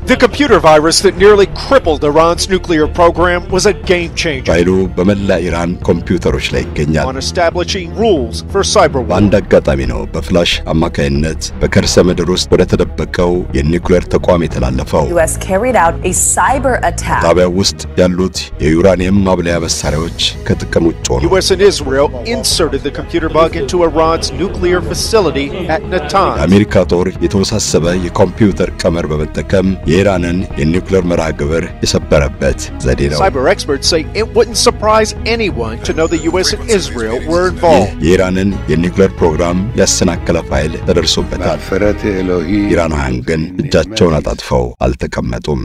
The computer virus that nearly crippled Iran's nuclear program was a game changer ፋይሉ በመላ ኢራን ኮምፒውተሮች ላይ ይገኛል። on establishing rules for cyber war. በአንድ አጋጣሚ ነው በፍላሽ አማካይነት በከርሰ ምድር ውስጥ ወደ ተደበቀው የኒውክሌር ተቋም የተላለፈው። U.S. carried out a cyber attack. ጣቢያው ውስጥ ያሉት የዩራኒየም ማብለያ መሳሪያዎች ከጥቅም ውጭ ሆኑ። U.S. and Israel inserted the computer bug into Iran's nuclear facility at Natanz. የአሜሪካ ጦር የተወሳሰበ የኮምፒውተር ቀመር በመጠቀም የኢራንን የኒውክሌር መርሃ ግብር የሰበረበት ዘዴ ነው። Cyber experts say it wouldn't surprise anyone to know the U.S. and Israel were ይህ involved. የኢራንን የኒውክሌር ፕሮግራም ያሰናከለ ፋይል ተደርሶበታል። مغفرت الهی ኢራናውያን ግን እጃቸውን አጣጥፈው አልተቀመጡም።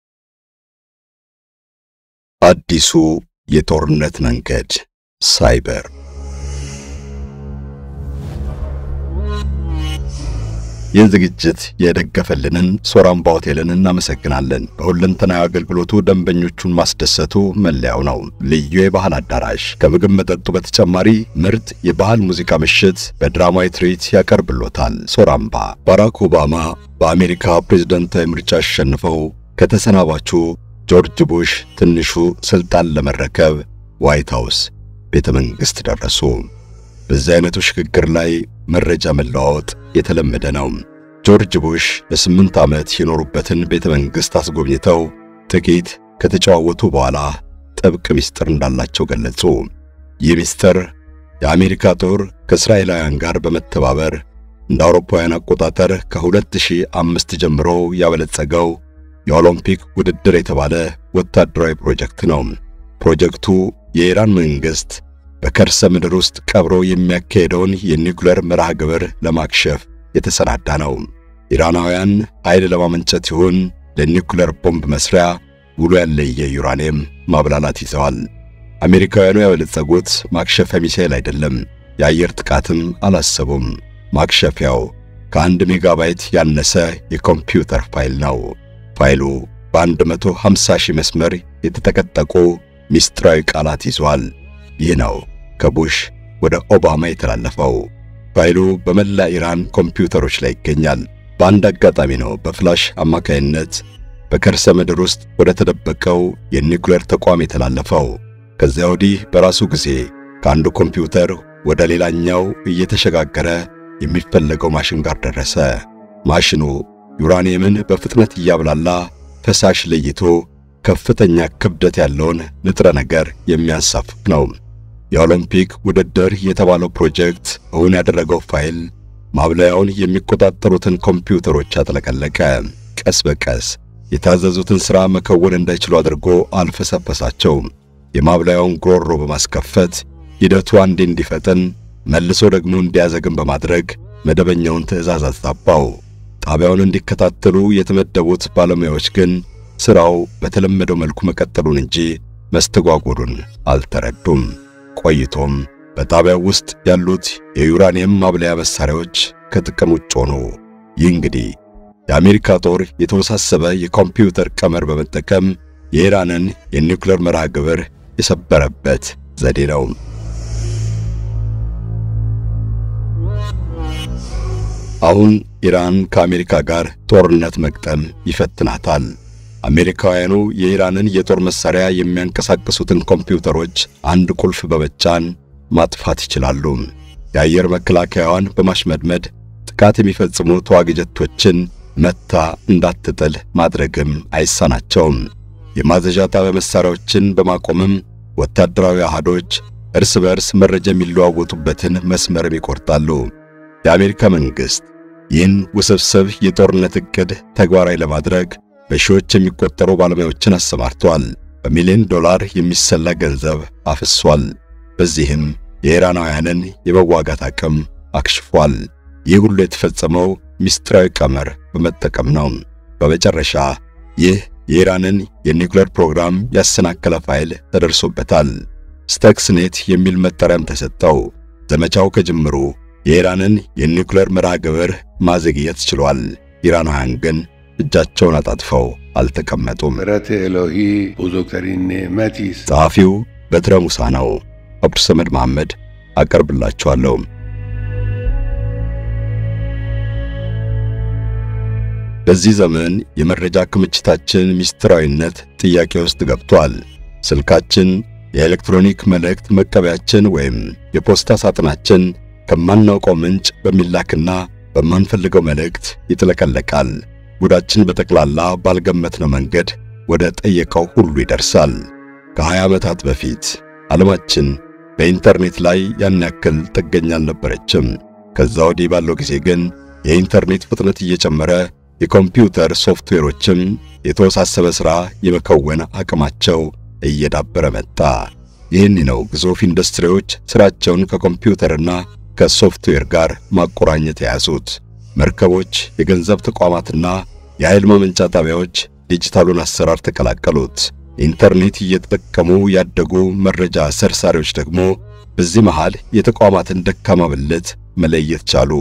አዲሱ የጦርነት መንገድ ሳይበር ይህን ዝግጅት የደገፈልንን ሶራምባ ሆቴልን እናመሰግናለን። በሁለንተናዊ አገልግሎቱ ደንበኞቹን ማስደሰቱ መለያው ነው። ልዩ የባህል አዳራሽ ከምግብ መጠጡ በተጨማሪ ምርጥ የባህል ሙዚቃ ምሽት በድራማዊ ትርኢት ያቀርብሎታል። ሶራምባ ባራክ ኦባማ በአሜሪካ ፕሬዝደንታዊ ምርጫ አሸንፈው ከተሰናባቹ ጆርጅ ቡሽ ትንሹ ስልጣን ለመረከብ ዋይት ሃውስ ቤተ መንግሥት ደረሱ። በዚህ አይነቱ ሽግግር ላይ መረጃ መለዋወጥ የተለመደ ነው። ጆርጅ ቡሽ ለስምንት ዓመት የኖሩበትን ቤተ መንግሥት አስጎብኝተው ጥቂት ከተጨዋወቱ በኋላ ጥብቅ ምስጢር እንዳላቸው ገለጹ። ይህ ምስጢር የአሜሪካ ጦር ከእስራኤላውያን ጋር በመተባበር እንደ አውሮፓውያን አቆጣጠር ከ2005 ጀምሮ ያበለጸገው የኦሎምፒክ ውድድር የተባለ ወታደራዊ ፕሮጀክት ነው። ፕሮጀክቱ የኢራን መንግሥት በከርሰ ምድር ውስጥ ቀብሮ የሚያካሄደውን የኒውክሌር መርሃ ግብር ለማክሸፍ የተሰናዳ ነው። ኢራናውያን ኃይል ለማመንጨት ይሁን ለኒውክሌር ቦምብ መስሪያ ውሎ ያለየ ዩራኒየም ማብላላት ይዘዋል። አሜሪካውያኑ ያበለጸጉት ማክሸፊያ ሚሳኤል አይደለም፣ የአየር ጥቃትም አላሰቡም። ማክሸፊያው ከአንድ ሜጋባይት ያነሰ የኮምፒውተር ፋይል ነው። ፋይሉ በ150 ሺህ መስመር የተጠቀጠቁ ሚስጥራዊ ቃላት ይዟል። ይህ ነው ከቡሽ ወደ ኦባማ የተላለፈው። ፋይሉ በመላ ኢራን ኮምፒውተሮች ላይ ይገኛል። በአንድ አጋጣሚ ነው በፍላሽ አማካይነት በከርሰ ምድር ውስጥ ወደ ተደበቀው የኒውክሌር ተቋም የተላለፈው። ከዚያ ወዲህ በራሱ ጊዜ ከአንዱ ኮምፒውተር ወደ ሌላኛው እየተሸጋገረ የሚፈለገው ማሽን ጋር ደረሰ። ማሽኑ ዩራኒየምን በፍጥነት እያብላላ ፈሳሽ ለይቶ ከፍተኛ ክብደት ያለውን ንጥረ ነገር የሚያንሳፍፍ ነው። የኦሎምፒክ ውድድር የተባለው ፕሮጀክት እውን ያደረገው ፋይል ማብለያውን የሚቆጣጠሩትን ኮምፒውተሮች አጥለቀለቀ። ቀስ በቀስ የታዘዙትን ሥራ መከወን እንዳይችሉ አድርጎ አልፈሰፈሳቸው። የማብለያውን ጉሮሮ በማስከፈት ሂደቱ አንዴ እንዲፈጥን መልሶ ደግሞ እንዲያዘግም በማድረግ መደበኛውን ትዕዛዝ አዛባው። ጣቢያውን እንዲከታተሉ የተመደቡት ባለሙያዎች ግን ሥራው በተለመደው መልኩ መቀጠሉን እንጂ መስተጓጎሉን አልተረዱም። ቆይቶም በጣቢያው ውስጥ ያሉት የዩራኒየም ማብለያ መሳሪያዎች ከጥቅም ውጭ ሆኑ። ይህ እንግዲህ የአሜሪካ ጦር የተወሳሰበ የኮምፒውተር ቀመር በመጠቀም የኢራንን የኒውክሌር መርሃ ግብር የሰበረበት ዘዴ ነው። አሁን ኢራን ከአሜሪካ ጋር ጦርነት መቅጠም ይፈትናታል። አሜሪካውያኑ የኢራንን የጦር መሳሪያ የሚያንቀሳቅሱትን ኮምፒውተሮች አንድ ቁልፍ በመጫን ማጥፋት ይችላሉ። የአየር መከላከያዋን በማሽመድመድ ጥቃት የሚፈጽሙ ተዋጊ ጀቶችን መታ እንዳትጥል ማድረግም አይሳናቸውም። የማዘዣ ጣቢያ መሳሪያዎችን በማቆምም ወታደራዊ አሃዶች እርስ በርስ መረጃ የሚለዋወጡበትን መስመርም ይቆርጣሉ። የአሜሪካ መንግሥት ይህን ውስብስብ የጦርነት ዕቅድ ተግባራዊ ለማድረግ በሺዎች የሚቆጠሩ ባለሙያዎችን አሰማርቷል። በሚሊዮን ዶላር የሚሰላ ገንዘብ አፍሷል። በዚህም የኢራናውያንን የመዋጋት አቅም አክሽፏል። ይህ ሁሉ የተፈጸመው ምስጢራዊ ቀመር በመጠቀም ነው። በመጨረሻ ይህ የኢራንን የኒውክሌር ፕሮግራም ያሰናከለ ፋይል ተደርሶበታል። ስተክስኔት የሚል መጠሪያም ተሰጠው። ዘመቻው ከጅምሩ የኢራንን የኒውክሌር መርሃ ግብር ማዘግየት ችሏል። ኢራናውያን ግን እጃቸውን አጣጥፈው አልተቀመጡም። مغفرت الهی بزرگترین نعمتی است ጸሐፊው በትረ ሙሳ ነው። አብዱሰመድ መሐመድ አቀርብላችኋለሁ። በዚህ ዘመን የመረጃ ክምችታችን ምስጢራዊነት ጥያቄ ውስጥ ገብቷል። ስልካችን፣ የኤሌክትሮኒክ መልእክት መቀበያችን ወይም የፖስታ ሳጥናችን ከማናውቀው ምንጭ በሚላክና በማንፈልገው መልእክት ይጥለቀለቃል። ጉዳችን በጠቅላላ ባልገመትነው መንገድ ወደ ጠየቀው ሁሉ ይደርሳል። ከ20 ዓመታት በፊት ዓለማችን በኢንተርኔት ላይ ያን ያክል ጥገኛ አልነበረችም። ከዛ ወዲህ ባለው ጊዜ ግን የኢንተርኔት ፍጥነት እየጨመረ የኮምፒውተር ሶፍትዌሮችም የተወሳሰበ ሥራ የመከወን አቅማቸው እየዳበረ መጣ። ይህን ነው ግዙፍ ኢንዱስትሪዎች ሥራቸውን ከኮምፒውተርና ከሶፍትዌር ጋር ማቆራኘት የያዙት። መርከቦች፣ የገንዘብ ተቋማትና የኃይል ማመንጫ ጣቢያዎች ዲጂታሉን አሰራር ተቀላቀሉት። ኢንተርኔት እየተጠቀሙ ያደጉ መረጃ ሰርሳሪዎች ደግሞ በዚህ መሃል የተቋማትን ደካማ ብልት መለየት ቻሉ።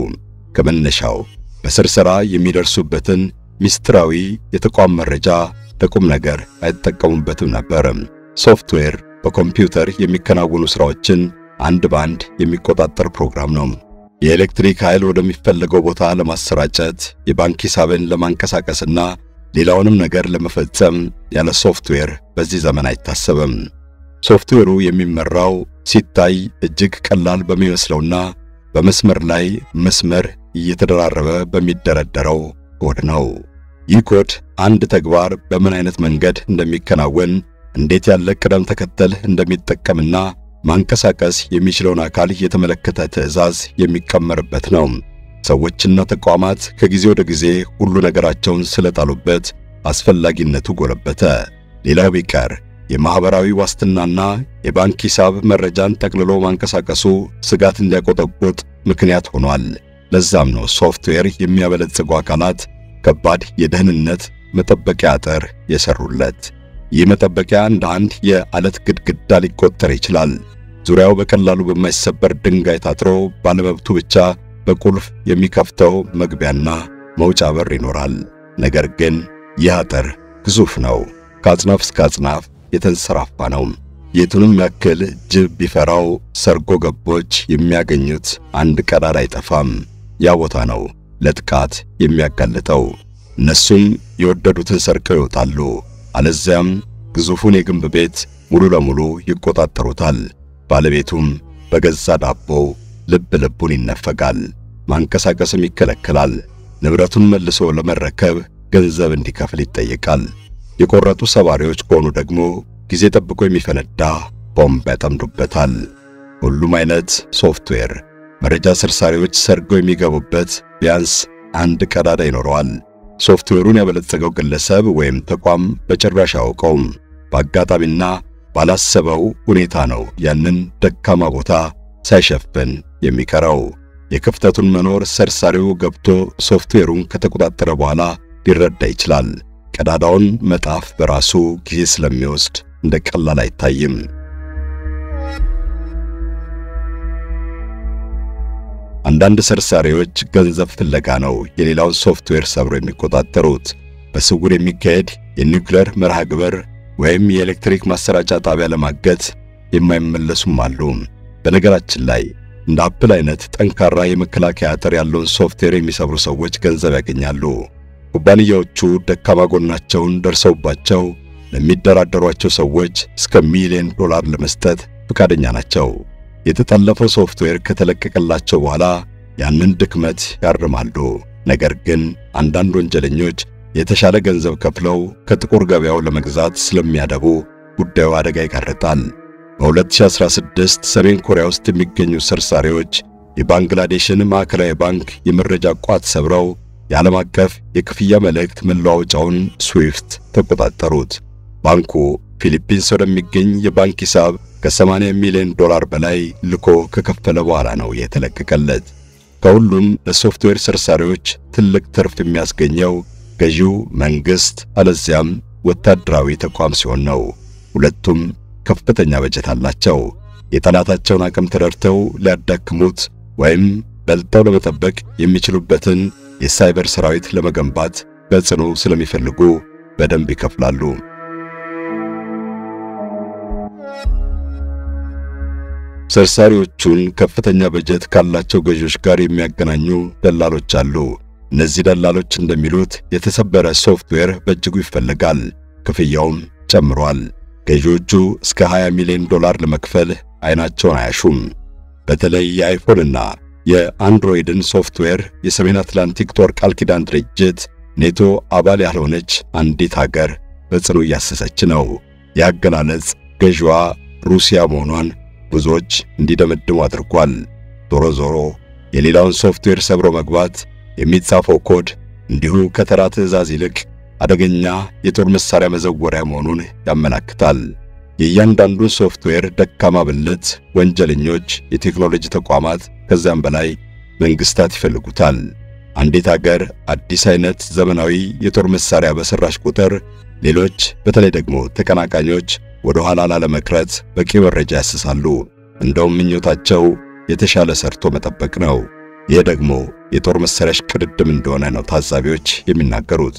ከመነሻው በስርሰራ የሚደርሱበትን ምስጢራዊ የተቋም መረጃ ለቁም ነገር አይጠቀሙበትም ነበር። ሶፍትዌር በኮምፒውተር የሚከናወኑ ሥራዎችን አንድ ባንድ የሚቆጣጠር ፕሮግራም ነው። የኤሌክትሪክ ኃይል ወደሚፈለገው ቦታ ለማሰራጨት፣ የባንክ ሂሳብን ለማንቀሳቀስና ሌላውንም ነገር ለመፈጸም ያለ ሶፍትዌር በዚህ ዘመን አይታሰብም። ሶፍትዌሩ የሚመራው ሲታይ እጅግ ቀላል በሚመስለውና በመስመር ላይ መስመር እየተደራረበ በሚደረደረው ኮድ ነው። ይህ ኮድ አንድ ተግባር በምን አይነት መንገድ እንደሚከናወን፣ እንዴት ያለ ቅደም ተከተል እንደሚጠቀምና ማንቀሳቀስ የሚችለውን አካል የተመለከተ ትዕዛዝ የሚቀመርበት ነው። ሰዎችና ተቋማት ከጊዜ ወደ ጊዜ ሁሉ ነገራቸውን ስለጣሉበት አስፈላጊነቱ ጎለበተ። ሌላው ቢቀር የማህበራዊ ዋስትናና የባንክ ሂሳብ መረጃን ጠቅልሎ ማንቀሳቀሱ ስጋት እንዲያቆጠቁጥ ምክንያት ሆኗል። ለዛም ነው ሶፍትዌር የሚያበለጽጉ አካላት ከባድ የደህንነት መጠበቂያ አጥር የሰሩለት። ይህ መጠበቂያ እንደ አንድ የዓለት ግድግዳ ሊቆጠር ይችላል። ዙሪያው በቀላሉ በማይሰበር ድንጋይ ታጥሮ ባለመብቱ ብቻ በቁልፍ የሚከፍተው መግቢያና መውጫ በር ይኖራል። ነገር ግን ይህ አጥር ግዙፍ ነው። ከአጽናፍ እስከ አጽናፍ የተንሰራፋ ነው። የቱንም ያክል ጅብ ቢፈራው ሰርጎ ገቦች የሚያገኙት አንድ ቀዳዳ አይጠፋም። ያ ቦታ ነው ለጥቃት የሚያጋልጠው። እነሱም የወደዱትን ሰርቀው ይወጣሉ፣ አለዚያም ግዙፉን የግንብ ቤት ሙሉ ለሙሉ ይቆጣጠሩታል። ባለቤቱም በገዛ ዳቦው ልብ ልቡን ይነፈጋል፣ ማንቀሳቀስም ይከለከላል። ንብረቱን መልሶ ለመረከብ ገንዘብ እንዲከፍል ይጠየቃል። የቆረጡ ሰባሪዎች ከሆኑ ደግሞ ጊዜ ጠብቆ የሚፈነዳ ቦምብ ያጠምዱበታል። ሁሉም አይነት ሶፍትዌር መረጃ ሰርሳሪዎች ሰርገው የሚገቡበት ቢያንስ አንድ ቀዳዳ ይኖረዋል። ሶፍትዌሩን ያበለጸገው ግለሰብ ወይም ተቋም በጭራሽ አያውቀውም። በአጋጣሚና ባላሰበው ሁኔታ ነው ያንን ደካማ ቦታ ሳይሸፍን የሚቀረው። የክፍተቱን መኖር ሰርሳሪው ገብቶ ሶፍትዌሩን ከተቆጣጠረ በኋላ ሊረዳ ይችላል። ቀዳዳውን መጣፍ በራሱ ጊዜ ስለሚወስድ እንደ ቀላል አይታይም። አንዳንድ ሰርሳሪዎች ገንዘብ ፍለጋ ነው የሌላውን ሶፍትዌር ሰብሮ የሚቆጣጠሩት። በስውር የሚካሄድ የኒውክሌር መርሃ ግብር ወይም የኤሌክትሪክ ማሰራጫ ጣቢያ ለማገት የማይመለሱም አሉ። በነገራችን ላይ እንደ አፕል አይነት ጠንካራ የመከላከያ አጥር ያለውን ሶፍትዌር የሚሰብሩ ሰዎች ገንዘብ ያገኛሉ። ኩባንያዎቹ ደካማ ጎናቸውን ደርሰውባቸው ለሚደራደሯቸው ሰዎች እስከ ሚሊዮን ዶላር ለመስጠት ፈቃደኛ ናቸው። የተጠለፈው ሶፍትዌር ከተለቀቀላቸው በኋላ ያንን ድክመት ያርማሉ። ነገር ግን አንዳንድ ወንጀለኞች የተሻለ ገንዘብ ከፍለው ከጥቁር ገበያው ለመግዛት ስለሚያደቡ ጉዳዩ አደጋ ይጋርጣል። በ2016 ሰሜን ኮሪያ ውስጥ የሚገኙ ሰርሳሪዎች የባንግላዴሽን ማዕከላዊ ባንክ የመረጃ ቋት ሰብረው የዓለም አቀፍ የክፍያ መልእክት መለዋወጫውን ስዊፍት ተቆጣጠሩት። ባንኩ ፊሊፒንስ ወደሚገኝ የባንክ ሂሳብ ከ80 ሚሊዮን ዶላር በላይ ልኮ ከከፈለ በኋላ ነው የተለቀቀለት። ከሁሉም ለሶፍትዌር ሰርሳሪዎች ትልቅ ትርፍ የሚያስገኘው ገዢው መንግሥት አለዚያም ወታደራዊ ተቋም ሲሆን ነው። ሁለቱም ከፍተኛ በጀት አላቸው። የጠላታቸውን አቅም ተረድተው ሊያዳክሙት ወይም በልጠው ለመጠበቅ የሚችሉበትን የሳይበር ሰራዊት ለመገንባት በጽኑ ስለሚፈልጉ በደንብ ይከፍላሉ። ሰርሳሪዎቹን ከፍተኛ በጀት ካላቸው ገዢዎች ጋር የሚያገናኙ ደላሎች አሉ። እነዚህ ደላሎች እንደሚሉት የተሰበረ ሶፍትዌር በእጅጉ ይፈለጋል፣ ክፍያውም ጨምሯል። ገዢዎቹ እስከ 20 ሚሊዮን ዶላር ለመክፈል አይናቸውን አያሹም። በተለይ የአይፎንና የአንድሮይድን ሶፍትዌር የሰሜን አትላንቲክ ጦር ቃል ኪዳን ድርጅት ኔቶ አባል ያልሆነች አንዲት ሀገር በጽኑ እያሰሰች ነው። የአገላለጽ ገዢዋ ሩሲያ መሆኗን ብዙዎች እንዲደመድሙ አድርጓል። ዞሮ ዞሮ የሌላውን ሶፍትዌር ሰብሮ መግባት የሚጻፈው ኮድ እንዲሁ ከተራ ትዕዛዝ ይልቅ አደገኛ የጦር መሳሪያ መዘወሪያ መሆኑን ያመላክታል። የእያንዳንዱን ሶፍትዌር ደካማ ብልት ወንጀለኞች፣ የቴክኖሎጂ ተቋማት፣ ከዚያም በላይ መንግስታት ይፈልጉታል። አንዲት አገር አዲስ አይነት ዘመናዊ የጦር መሳሪያ በሰራሽ ቁጥር ሌሎች በተለይ ደግሞ ተቀናቃኞች ወደ ኋላ ላለመቅረት በቂ መረጃ ያስሳሉ። እንደውም ምኞታቸው የተሻለ ሰርቶ መጠበቅ ነው። ይህ ደግሞ የጦር መሳሪያ ሽቅድድም እንደሆነ ነው ታዛቢዎች የሚናገሩት።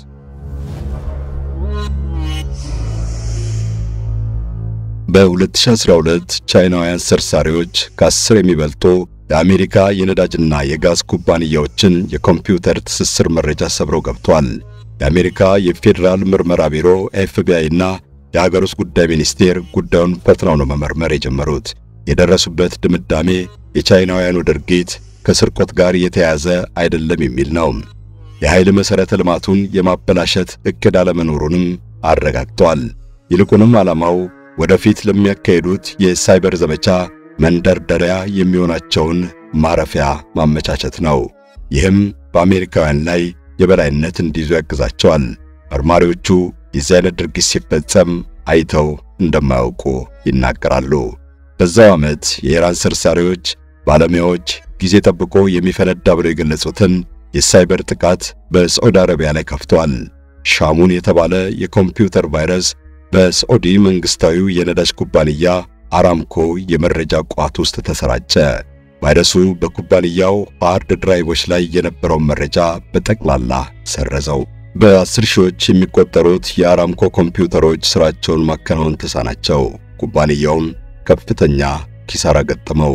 በ2012 ቻይናውያን ሰርሳሪዎች ከአስር የሚበልጡ የአሜሪካ የነዳጅና የጋዝ ኩባንያዎችን የኮምፒውተር ትስስር መረጃ ሰብረው ገብተዋል። የአሜሪካ የፌዴራል ምርመራ ቢሮ ኤፍቢአይ እና የሀገር ውስጥ ጉዳይ ሚኒስቴር ጉዳዩን ፈጥነው ነው መመርመር የጀመሩት። የደረሱበት ድምዳሜ የቻይናውያኑ ድርጊት ከስርቆት ጋር የተያያዘ አይደለም የሚል ነው። የኃይል መሠረተ ልማቱን የማበላሸት ዕቅድ አለመኖሩንም አረጋግጠዋል። ይልቁንም ዓላማው ወደፊት ለሚያካሂዱት የሳይበር ዘመቻ መንደርደሪያ የሚሆናቸውን ማረፊያ ማመቻቸት ነው። ይህም በአሜሪካውያን ላይ የበላይነት እንዲይዙ ያግዛቸዋል። መርማሪዎቹ የዚህ አይነት ድርጊት ሲፈጸም አይተው እንደማያውቁ ይናገራሉ። በዛው ዓመት የኢራን ሰርሳሪዎች ባለሙያዎች ጊዜ ጠብቆ የሚፈነዳ ብለው የገለጹትን የሳይበር ጥቃት በሳዑዲ አረቢያ ላይ ከፍተዋል። ሻሙን የተባለ የኮምፒውተር ቫይረስ በሳዑዲ መንግስታዊው የነዳጅ ኩባንያ አራምኮ የመረጃ ቋት ውስጥ ተሰራጨ። ቫይረሱ በኩባንያው ሃርድ ድራይቮች ላይ የነበረውን መረጃ በጠቅላላ ሰረዘው። በአስር ሺዎች የሚቆጠሩት የአራምኮ ኮምፒውተሮች ስራቸውን ማከናወን ተሳናቸው። ኩባንያውም ከፍተኛ ኪሳራ ገጠመው።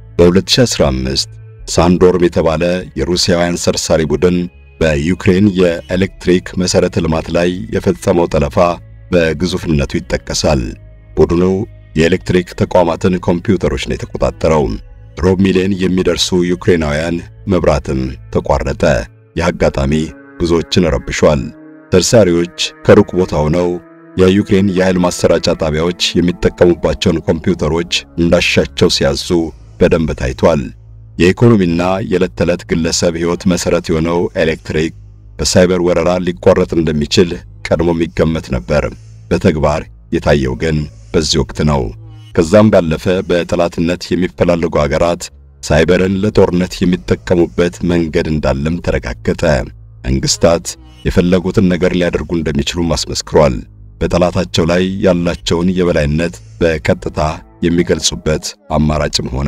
በ2015 ሳንዶርም የተባለ የሩሲያውያን ሰርሳሪ ቡድን በዩክሬን የኤሌክትሪክ መሠረተ ልማት ላይ የፈጸመው ጠለፋ በግዙፍነቱ ይጠቀሳል። ቡድኑ የኤሌክትሪክ ተቋማትን ኮምፒውተሮች ነው የተቆጣጠረው። ሩብ ሚሊዮን የሚደርሱ ዩክሬናውያን መብራትም ተቋረጠ። ይህ አጋጣሚ ብዙዎችን ረብሿል። ሰርሳሪዎች ከሩቅ ቦታ ሆነው የዩክሬን የኃይል ማሰራጫ ጣቢያዎች የሚጠቀሙባቸውን ኮምፒውተሮች እንዳሻቸው ሲያዙ በደንብ ታይቷል። የኢኮኖሚና የዕለት ተዕለት ግለሰብ ሕይወት መሠረት የሆነው ኤሌክትሪክ በሳይበር ወረራ ሊቋረጥ እንደሚችል ቀድሞ የሚገመት ነበር። በተግባር የታየው ግን በዚህ ወቅት ነው። ከዛም ባለፈ በጠላትነት የሚፈላለጉ አገራት ሳይበርን ለጦርነት የሚጠቀሙበት መንገድ እንዳለም ተረጋገጠ። መንግስታት የፈለጉትን ነገር ሊያደርጉ እንደሚችሉም አስመስክሯል። በጠላታቸው ላይ ያላቸውን የበላይነት በቀጥታ የሚገልጹበት አማራጭም ሆነ።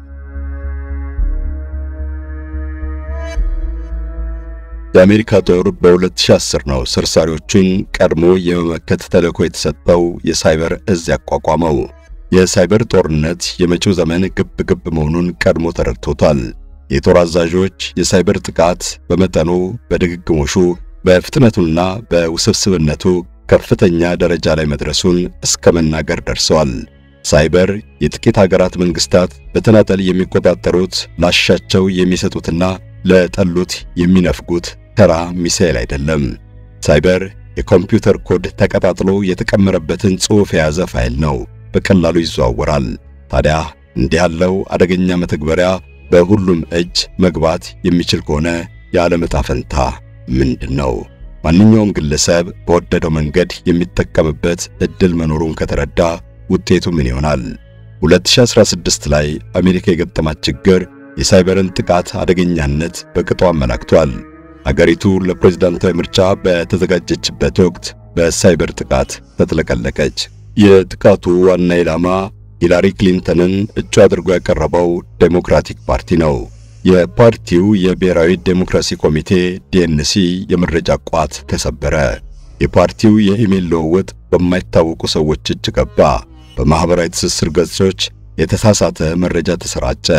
የአሜሪካ ጦር በ2010 ነው ሰርሳሪዎቹን ቀድሞ የመመከት ተልዕኮ የተሰጠው የሳይበር እዝ ያቋቋመው። የሳይበር ጦርነት የመጪው ዘመን ግብ ግብ መሆኑን ቀድሞ ተረድቶታል። የጦር አዛዦች የሳይበር ጥቃት በመጠኑ በድግግሞሹ በፍጥነቱና በውስብስብነቱ ከፍተኛ ደረጃ ላይ መድረሱን እስከ መናገር ደርሰዋል። ሳይበር የጥቂት ሀገራት መንግስታት በተናጠል የሚቆጣጠሩት ላሻቸው የሚሰጡትና ለጠሉት የሚነፍጉት ተራ ሚሳኤል አይደለም። ሳይበር የኮምፒውተር ኮድ ተቀጣጥሎ የተቀመረበትን ጽሑፍ የያዘ ፋይል ነው። በቀላሉ ይዘዋወራል። ታዲያ እንዲህ ያለው አደገኛ መተግበሪያ በሁሉም እጅ መግባት የሚችል ከሆነ የዓለም ዕጣ ፈንታ ምንድን ነው? ማንኛውም ግለሰብ በወደደው መንገድ የሚጠቀምበት ዕድል መኖሩን ከተረዳ ውጤቱ ምን ይሆናል? 2016 ላይ አሜሪካ የገጠማት ችግር የሳይበርን ጥቃት አደገኛነት በቅጡ አመላክቷል። አገሪቱ ለፕሬዝዳንታዊ ምርጫ በተዘጋጀችበት ወቅት በሳይበር ጥቃት ተጥለቀለቀች። የጥቃቱ ዋና ኢላማ ሂላሪ ክሊንተንን እጩ አድርጎ ያቀረበው ዴሞክራቲክ ፓርቲ ነው። የፓርቲው የብሔራዊ ዴሞክራሲ ኮሚቴ ዲኤንሲ የመረጃ ቋት ተሰበረ። የፓርቲው የኢሜል ልውውጥ በማይታወቁ ሰዎች እጅ ገባ። በማኅበራዊ ትስስር ገጾች የተሳሳተ መረጃ ተሰራጨ።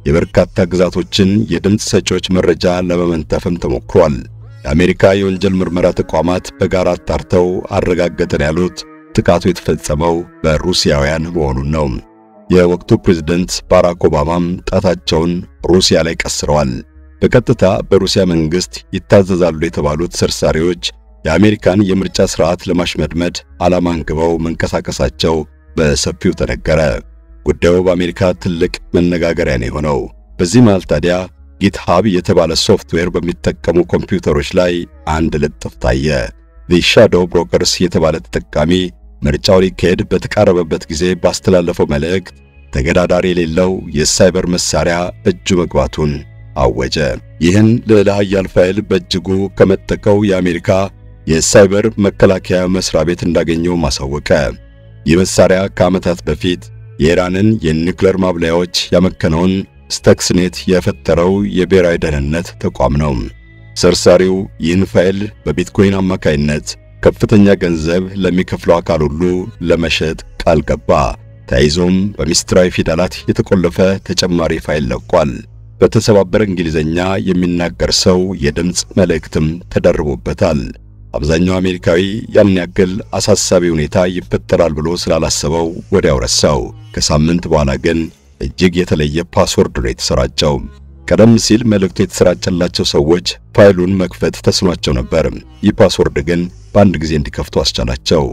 የበርካታ ግዛቶችን የድምፅ ሰጪዎች መረጃ ለመመንተፍም ተሞክሯል። የአሜሪካ የወንጀል ምርመራ ተቋማት በጋራ አጣርተው አረጋገጠን ያሉት ጥቃቱ የተፈጸመው በሩሲያውያን መሆኑን ነው። የወቅቱ ፕሬዝደንት ባራክ ኦባማም ጣታቸውን ሩሲያ ላይ ቀስረዋል። በቀጥታ በሩሲያ መንግሥት ይታዘዛሉ የተባሉት ሰርሳሪዎች የአሜሪካን የምርጫ ሥርዓት ለማሽመድመድ ዓላማ አንግበው መንቀሳቀሳቸው በሰፊው ተነገረ። ጉዳዩ በአሜሪካ ትልቅ መነጋገሪያ ነው የሆነው። በዚህ መሃል ታዲያ ጊትሃብ የተባለ ሶፍትዌር በሚጠቀሙ ኮምፒውተሮች ላይ አንድ ልጥፍ ታየ። ዘ ሻዶው ብሮከርስ የተባለ ተጠቃሚ ምርጫው ሊካሄድ በተቃረበበት ጊዜ ባስተላለፈው መልእክት ተገዳዳሪ የሌለው የሳይበር መሳሪያ እጁ መግባቱን አወጀ። ይህን ልዕለ ኃያል ፋይል በእጅጉ ከመጠቀው የአሜሪካ የሳይበር መከላከያ መስሪያ ቤት እንዳገኘው ማሳወቀ። ይህ መሳሪያ ከዓመታት በፊት የኢራንን የኒውክሌር ማብለያዎች ያመከነውን ስተክስኔት የፈጠረው የብሔራዊ ደህንነት ተቋም ነው። ሰርሳሪው ይህን ፋይል በቢትኮይን አማካይነት ከፍተኛ ገንዘብ ለሚከፍለው አካል ሁሉ ለመሸጥ ቃል ገባ። ተያይዞም በሚስጥራዊ ፊደላት የተቆለፈ ተጨማሪ ፋይል ለቋል። በተሰባበረ እንግሊዝኛ የሚናገር ሰው የድምፅ መልእክትም ተደርቦበታል። አብዛኛው አሜሪካዊ ያን ያክል አሳሳቢ ሁኔታ ይፈጠራል ብሎ ስላላሰበው ወዲያው ረሳው። ከሳምንት በኋላ ግን እጅግ የተለየ ፓስወርድ ነው የተሰራጨው። ቀደም ሲል መልእክቱ የተሰራጨላቸው ሰዎች ፋይሉን መክፈት ተስኗቸው ነበር። ይህ ፓስወርድ ግን በአንድ ጊዜ እንዲከፍቱ አስቻላቸው።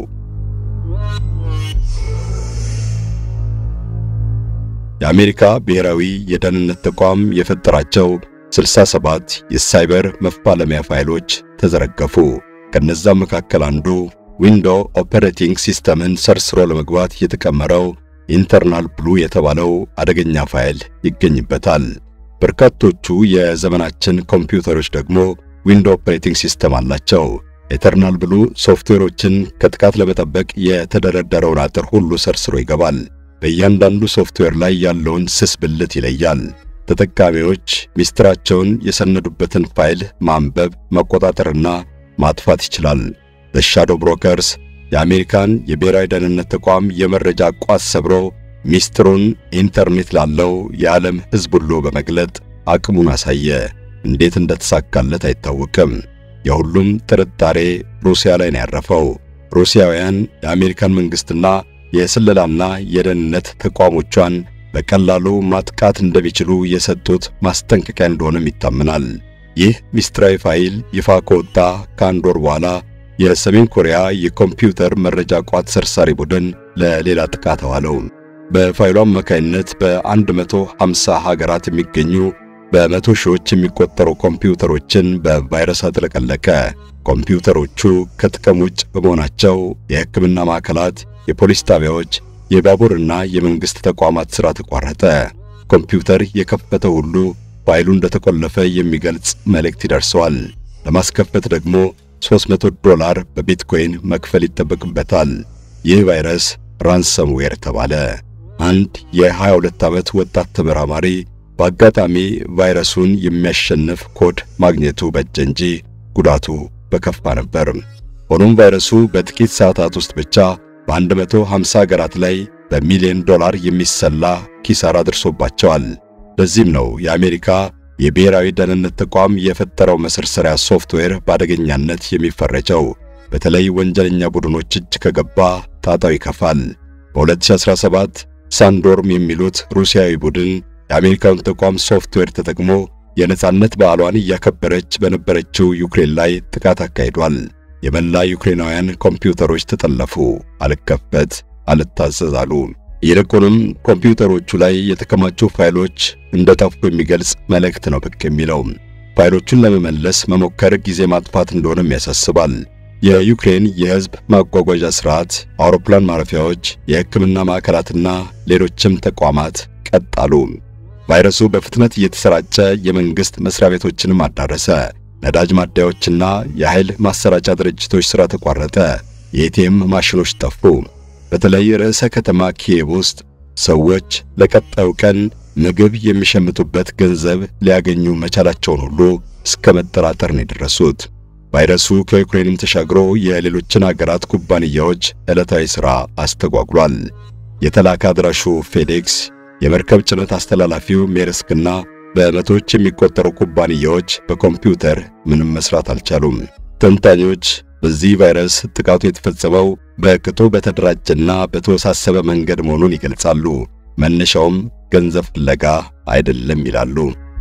የአሜሪካ ብሔራዊ የደህንነት ተቋም የፈጠራቸው 67 የሳይበር መፋለሚያ ፋይሎች ተዘረገፉ። ከነዛም መካከል አንዱ ዊንዶው ኦፐሬቲንግ ሲስተምን ሰርስሮ ለመግባት የተቀመረው ኢንተርናል ብሉ የተባለው አደገኛ ፋይል ይገኝበታል። በርካቶቹ የዘመናችን ኮምፒውተሮች ደግሞ ዊንዶው ኦፐሬቲንግ ሲስተም አላቸው። ኢተርናል ብሉ ሶፍትዌሮችን ከጥቃት ለመጠበቅ የተደረደረውን አጥር ሁሉ ሰርስሮ ይገባል። በእያንዳንዱ ሶፍትዌር ላይ ያለውን ስስ ብልት ይለያል። ተጠቃሚዎች ሚስጥራቸውን የሰነዱበትን ፋይል ማንበብ፣ መቆጣጠርና ማጥፋት ይችላል። በሻዶ ብሮከርስ የአሜሪካን የብሔራዊ ደህንነት ተቋም የመረጃ ቋት ሰብሮ ሚስጥሩን ኢንተርኔት ላለው የዓለም ሕዝብ ሁሉ በመግለጥ አቅሙን አሳየ። እንዴት እንደተሳካለት አይታወቅም። የሁሉም ጥርጣሬ ሩሲያ ላይ ነው ያረፈው። ሩሲያውያን የአሜሪካን መንግሥትና የስለላና የደህንነት ተቋሞቿን በቀላሉ ማጥቃት እንደሚችሉ የሰጡት ማስጠንቀቂያ እንደሆነም ይታመናል። ይህ ሚስጥራዊ ፋይል ይፋ ከወጣ ከአንድ ወር በኋላ የሰሜን ኮሪያ የኮምፒውተር መረጃ ቋት ሰርሳሪ ቡድን ለሌላ ጥቃት አዋለው። በፋይሉ አማካይነት በ150 ሀገራት የሚገኙ በመቶ ሺዎች የሚቆጠሩ ኮምፒውተሮችን በቫይረስ አጥለቀለቀ። ኮምፒውተሮቹ ከጥቅም ውጭ በመሆናቸው የሕክምና ማዕከላት፣ የፖሊስ ጣቢያዎች፣ የባቡርና የመንግሥት ተቋማት ሥራ ተቋረጠ። ኮምፒውተር የከፈተ ሁሉ ፋይሉ እንደተቆለፈ የሚገልጽ መልእክት ይደርሰዋል። ለማስከፈት ደግሞ 300 ዶላር በቢትኮይን መክፈል ይጠበቅበታል። ይህ ቫይረስ ራንሰምዌር ተባለ። አንድ የ22 ዓመት ወጣት ተመራማሪ በአጋጣሚ ቫይረሱን የሚያሸንፍ ኮድ ማግኘቱ በጀ እንጂ ጉዳቱ በከፋ ነበር። ሆኖም ቫይረሱ በጥቂት ሰዓታት ውስጥ ብቻ በ150 ሀገራት ላይ በሚሊዮን ዶላር የሚሰላ ኪሳራ ደርሶባቸዋል። ለዚህም ነው የአሜሪካ የብሔራዊ ደህንነት ተቋም የፈጠረው መሰርሰሪያ ሶፍትዌር በአደገኛነት የሚፈረጀው። በተለይ ወንጀለኛ ቡድኖች እጅ ከገባ ጣጣው ይከፋል። በ2017 ሳንዶርም የሚሉት ሩሲያዊ ቡድን የአሜሪካውን ተቋም ሶፍትዌር ተጠቅሞ የነጻነት በዓሏን እያከበረች በነበረችው ዩክሬን ላይ ጥቃት አካሂዷል። የመላ ዩክሬናውያን ኮምፒውተሮች ተጠለፉ፣ አልከፈት አልታዘዝ አሉ። ይልቁንም ኮምፒውተሮቹ ላይ የተከማቹ ፋይሎች እንደጠፉ የሚገልጽ መልእክት ነው ብቅ የሚለው። ፋይሎቹን ለመመለስ መሞከር ጊዜ ማጥፋት እንደሆነም ያሳስባል። የዩክሬን የሕዝብ ማጓጓዣ ሥርዓት፣ አውሮፕላን ማረፊያዎች፣ የሕክምና ማዕከላትና ሌሎችም ተቋማት ቀጣሉ። ቫይረሱ በፍጥነት እየተሰራጨ የመንግሥት መስሪያ ቤቶችንም አዳረሰ። ነዳጅ ማደያዎችና የኃይል ማሰራጫ ድርጅቶች ሥራ ተቋረጠ። የኤቲኤም ማሽኖች ጠፉ። በተለይ ርዕሰ ከተማ ኪየቭ ውስጥ ሰዎች ለቀጣዩ ቀን ምግብ የሚሸምቱበት ገንዘብ ሊያገኙ መቻላቸውን ሁሉ እስከ መጠራጠር ነው የደረሱት። ቫይረሱ ከዩክሬንም ተሻግሮ የሌሎችን አገራት ኩባንያዎች ዕለታዊ ሥራ አስተጓጉሏል። የተላከ አድራሹ ፌዴክስ የመርከብ ጭነት አስተላላፊው ሜርስክና በመቶዎች የሚቆጠሩ ኩባንያዎች በኮምፒውተር ምንም መስራት አልቻሉም። ተንታኞች በዚህ ቫይረስ ጥቃቱ የተፈጸመው በቅጡ በተደራጀና በተወሳሰበ መንገድ መሆኑን ይገልጻሉ። መነሻውም ገንዘብ ፍለጋ አይደለም ይላሉ።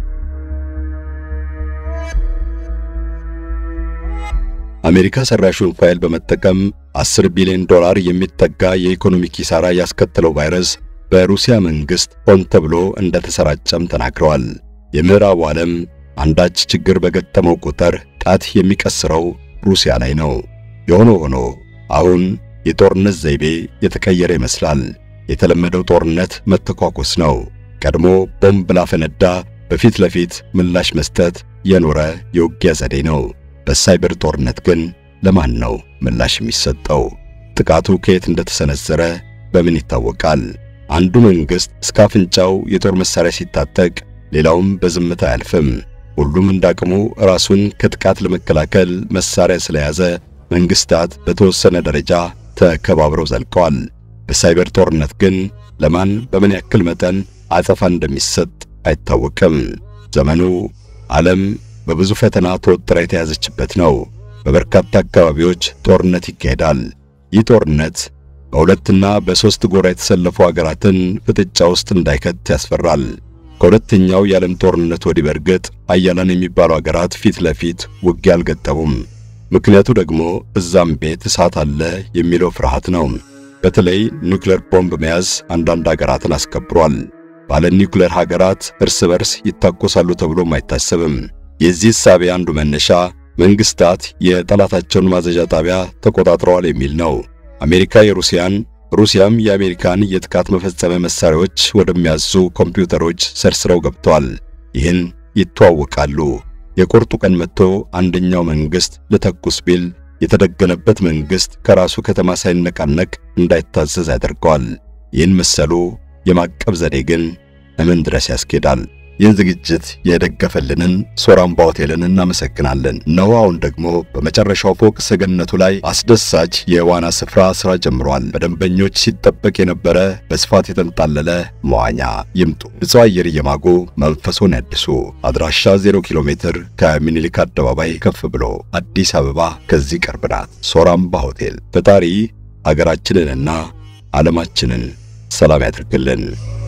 አሜሪካ ሰራሹን ፋይል በመጠቀም 10 ቢሊዮን ዶላር የሚጠጋ የኢኮኖሚ ኪሳራ ያስከተለው ቫይረስ በሩሲያ መንግስት ሆን ተብሎ እንደተሰራጨም ተናግረዋል። የምዕራቡ ዓለም አንዳች ችግር በገጠመው ቁጥር ጣት የሚቀስረው ሩሲያ ላይ ነው። የሆነ ሆኖ አሁን የጦርነት ዘይቤ የተቀየረ ይመስላል። የተለመደው ጦርነት መተኳኮስ ነው። ቀድሞ ቦምብ ላፈነዳ በፊት ለፊት ምላሽ መስጠት የኖረ የውጊያ ዘዴ ነው። በሳይበር ጦርነት ግን ለማን ነው ምላሽ የሚሰጠው? ጥቃቱ ከየት እንደተሰነዘረ በምን ይታወቃል? አንዱ መንግስት እስከ አፍንጫው የጦር መሳሪያ ሲታጠቅ፣ ሌላውም በዝምታ አያልፍም። ሁሉም እንዳቅሙ ራሱን ከጥቃት ለመከላከል መሳሪያ ስለያዘ መንግስታት በተወሰነ ደረጃ ተከባብረው ዘልቀዋል። በሳይበር ጦርነት ግን ለማን በምን ያክል መጠን አጸፋ እንደሚሰጥ አይታወቅም። ዘመኑ ዓለም በብዙ ፈተና ተወጥራ የተያዘችበት ነው። በበርካታ አካባቢዎች ጦርነት ይካሄዳል። ይህ ጦርነት በሁለትና በሦስት ጎራ የተሰለፉ አገራትን ፍጥጫ ውስጥ እንዳይከት ያስፈራል። ከሁለተኛው የዓለም ጦርነት ወዲህ በርግጥ ኃያላን የሚባሉ አገራት ፊት ለፊት ውጊያ አልገጠሙም። ምክንያቱ ደግሞ እዛም ቤት እሳት አለ የሚለው ፍርሃት ነው። በተለይ ኒውክሌር ቦምብ መያዝ አንዳንድ አገራትን አስከብሯል። ባለ ኒውክሌር ሀገራት እርስ በርስ ይታኮሳሉ ተብሎም አይታሰብም። የዚህ እሳቤ አንዱ መነሻ መንግስታት የጠላታቸውን ማዘዣ ጣቢያ ተቆጣጥረዋል የሚል ነው። አሜሪካ የሩሲያን ሩሲያም የአሜሪካን የጥቃት መፈጸሚያ መሳሪያዎች ወደሚያዙ ኮምፒውተሮች ሰርስረው ገብተዋል። ይህን ይተዋወቃሉ። የቁርጡ ቀን መጥቶ አንደኛው መንግስት ልተኩስ ቢል የተደገነበት መንግስት ከራሱ ከተማ ሳይነቃነቅ እንዳይታዘዝ ያደርገዋል። ይህን መሰሉ የማቀብ ዘዴ ግን እምን ድረስ ያስኬዳል? ይህን ዝግጅት የደገፈልንን ሶራምባ ሆቴልን እናመሰግናለን። እነሆ አሁን ደግሞ በመጨረሻው ፎቅ ሰገነቱ ላይ አስደሳች የዋና ስፍራ ስራ ጀምሯል። በደንበኞች ሲጠበቅ የነበረ በስፋት የተንጣለለ መዋኛ ይምጡ። ንጹህ አየር እየማጉ መንፈሶን ያድሱ። አድራሻ 0 ኪሎ ሜትር ከምኒልክ አደባባይ ከፍ ብሎ አዲስ አበባ ከዚህ ቅርብ ናት። ሶራምባ ሆቴል። ፈጣሪ አገራችንንና ዓለማችንን ሰላም ያድርግልን።